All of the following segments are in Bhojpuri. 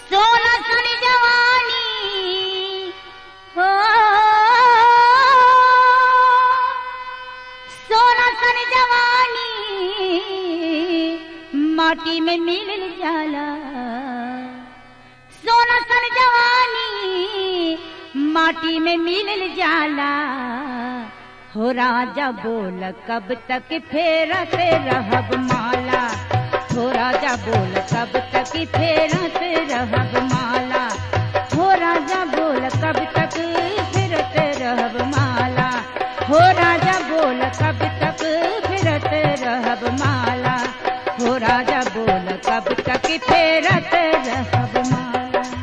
सोना सन जवानी हो सोना सन जवानी माटी में मिल जाला सोना सन जवानी माटी में मिल जाला हो राजा बोल कब तक फेरत रहब माला हो राजा बोल कब तक फेरत रहब माला हो राजा बोल कब तक फिरत रहब माला हो राजा बोल कब तक फिरत रहब माला हो राजा बोल कब तक फेरत रहब माला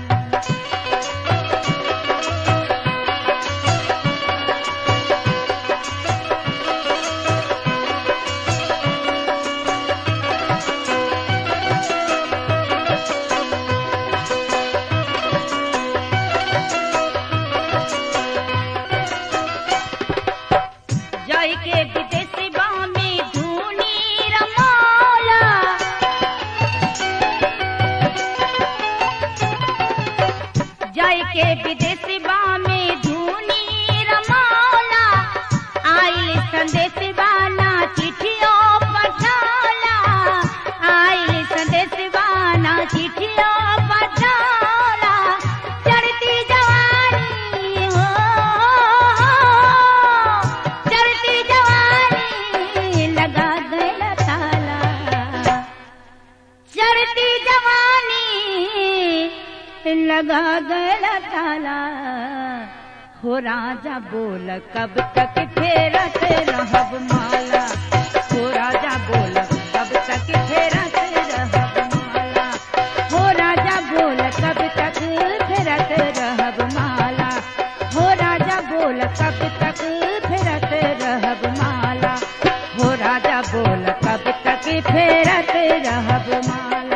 जाय के विदेशी में धूनी रमौला जाय के विदेशी में धूनी रमौला आइल संदेश बाना चिठियों पठाला आइल संदेश बाना चिठियों पठाला चढ़ती जवानी हो चढ़ती जवानी लगा गया ताला चढ़ती जवानी लगा गया ताला हो राजा बोल कब तक फेरत रहब माला हो राजा बोल कब तक फेरत रहब माला हो राजा बोल कब तक फेरत रहब माला हो राजा बोल कब तक फेरत रहब माला हो राजा बोल कब तक फेरत रहब माला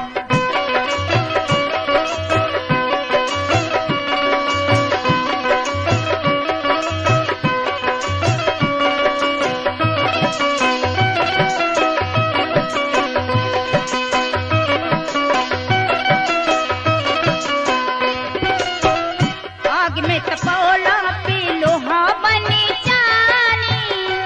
आग में तपौला पे लोहा बनी जानी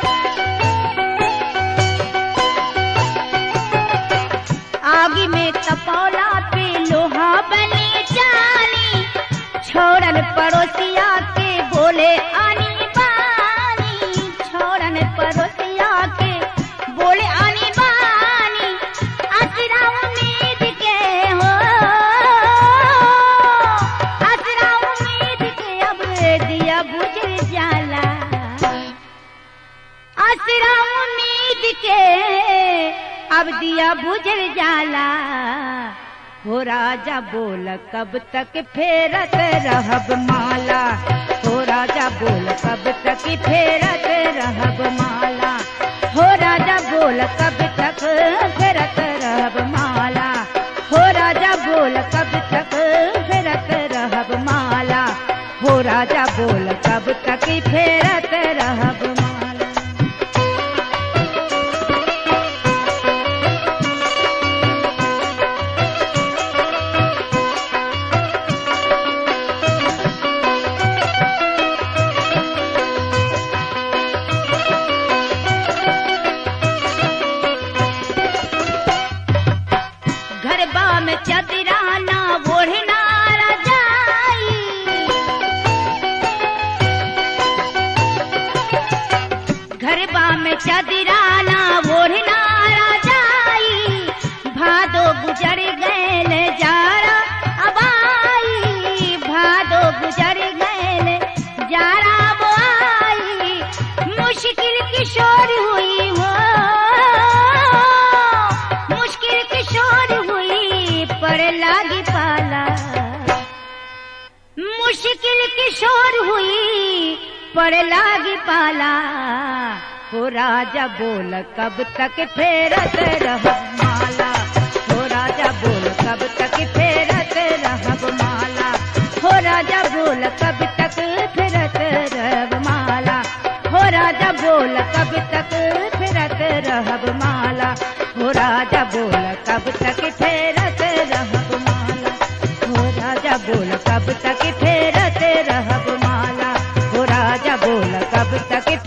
आग में तपौला पे लोहा बनी जानी छोड़न पड़ोसिया के बोले आनी बानी छोड़न पड़ोसिया के बोले आनी बानी असरा उम्मीद के हो असरा उम्मीद के अब दिया बुझ जाला असरा उम्मीद के अब दिया बुझ जाला हो राजा बोल कब तक फेरत रहब माला हो राजा बोल कब तक फेरत रहब माला हो राजा बोल कब तक फेरत रहब माला हो राजा बोल कब तक फेरत रहब माला हो राजा बोल कब तक फेरत रहब माला गरबा में चदराना ओढ़ना रजाई गरबा में चदराना ओढ़ना रजाई भादो गुजर गैल जारा अबाई भादो गुजर गैल जारा बोआई मुश्किल किशोर हुई हो मुश्किल किशोर हुई पर लागी पाला मुश्किल किशोर हुई पर लागी पाला हो राजा बोल कब तक फेरत रहब माला हो राजा बोल कब तक फेरत रहब माला हो राजा बोल कब तक फिरत रहब माला हो राजा बोल कब तक फिरत रहब माला हो राजा बोल कब तक फेरत रहब माला हो राजा बोल कब तक